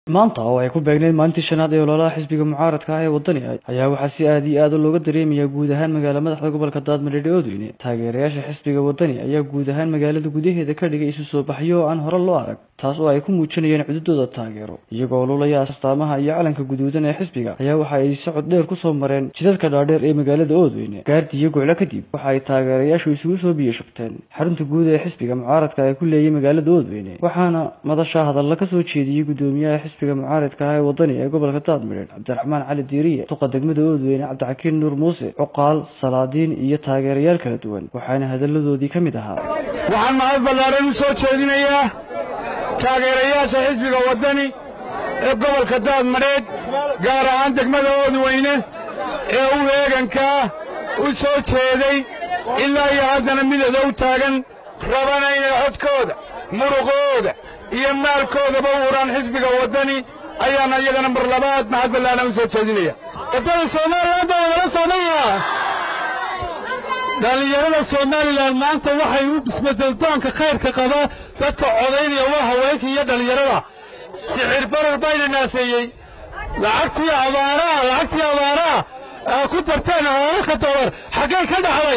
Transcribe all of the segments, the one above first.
maanta oo ay ku beegnayd maalintii shanaad ee ololaha xisbiga mucaaradka ah ee waddani ayaa waxaa si aad iyo aad looga dareemayaa guud ahaan magaala madaxda gobolka daadmareedhe oodweyne taageerayaasha xisbiga waddani ayaa guud ahaan magaalada gudaheeda ka dhigay isu soo baxyo oo aan hore loo arag taas oo ay ku muujinayeen cududooda taageero iyagoo lulaya astaamaha iyo calanka guduudan ee xisbiga ayaa waxa ay socod dheer ku soo mareen jidadka dhaadheer ee magaalada oodweyne gaardi iyo goclo kadib waxa ay taageerayaashu isugu soo biyashubteen xarunta guud ee xisbiga mucaaradka ee ku leeyay magaalada oodweyne waxaana madasha hadalla ka soo jeediyey gudoomiyaha xisbiga mucaaradka ah ee waddani ee gobolka daadmareed cabdiraxmaan cali diiriye duqa degmada oodweyne cabdixakiin nuur muuse cuqaal salaadiin iyo taageerayaal kala duwan waxaana hadalladoodii ka mid ahaa waxaan mahad ballaaran u soo jeedinayaa taageerayaasha xisbiga waddani ee gobolka daadmadheedh gaar ahaan degmada oodweyne ee u eegankaa u soo jeeday ilaa iyo haddana midooda u taagan rabana inay codkooda muruqooda iyo maalkoodaba u huraan xisbiga waddani ayaana iyagana mar labaad mahad ballaaran u soo jeedinaya waddada somalilan baa wala soomaya dhallinyarada somalilan maanta waxay u isbedeldoonka khayrka qaba dadka codaynaya waa haweenka iyo dhallinyarada sixir barar bayna naafeeyey lacagtii abaaraha lacagtii abaaraha aa ku darteen hoolalka dolar xaggay ka dhaxday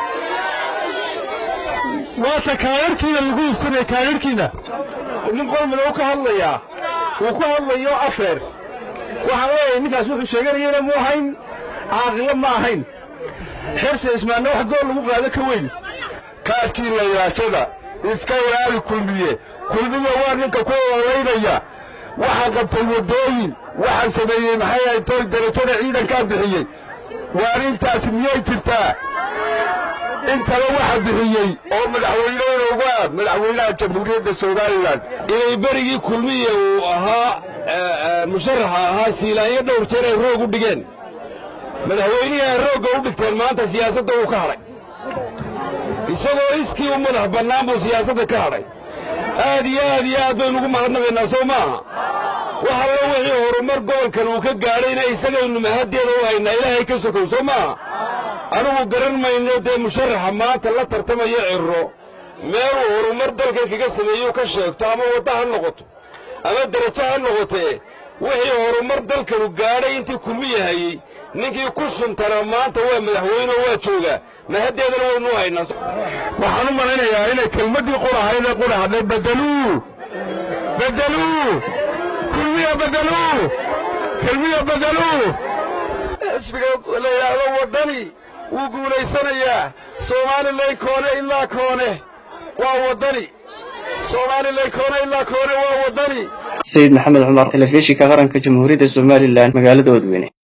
waata kaadharhkiina lagu iibsanaya kaadharhkiina nin qolmada u ka hadlayaa wuu ku hadlayo afreer waxaan leeyahay ninkaas wuxuu sheeganayana mu ahayn caaqilo ma ahayn xirse ismaanna wax gool lagu qaado ka weyn kaadhkii layaashada iska ilaali kulmiye kulmiye waa ninka ku olaynaya waxaan qabtay waddooyin waxaan sameeyey maxay ahayd toy darajada ciidankaa bixiyey waar intaasi miyay jirtaa intaba waxa bixiyey oo madaxweynehooda uga madaxweynaha jamhuuriyadda somalilan inay berigii kulmiye uu ahaa musharaxa ahaa siilaanyo dhowr jeer ay roog u dhigeen madaxweynihii ay roogga u dhigteen maanta siyaasadda uu ka hadhay isagoo iskii u madax bannaan buu siyaasadda ka hadhay aad iyo aad iyo aad baynu ugu mahadnaqaynaa soo maaha wax allo wixii horumar gobolkan uu ka gaadhayna isagaynu mahaddeeda u haynaa ilaahay ka sokow soo maaha anugu garan mayno dee musharaxa maanta la tartamaya cirro meeluu horumar dalkan kaga sameeyuu ka sheegto ama wadda ha noqoto ama derajo ha noqotee wixii horumar dalkanu gaadhay intii kulmiya hayey ninkii ku suntana maanta waa madaxweyne oo waa joogaa mahaddeedana waynu u haynaa waxaan u malaynayaa inay kelmaddii qurahaydee qurahadhay bedeluu bedeluu kulmiya bedeluu kelmiya bedeluu xisbiga la yidhaahdo waddani wuu guulaysanayaa somalilan koone ilaa koone waa waddani somalilan koone ilaa koone waa waddani sayid maxamed cumar telefishinka qaranka jamhuuriyadda somalilan magaalada oodweyne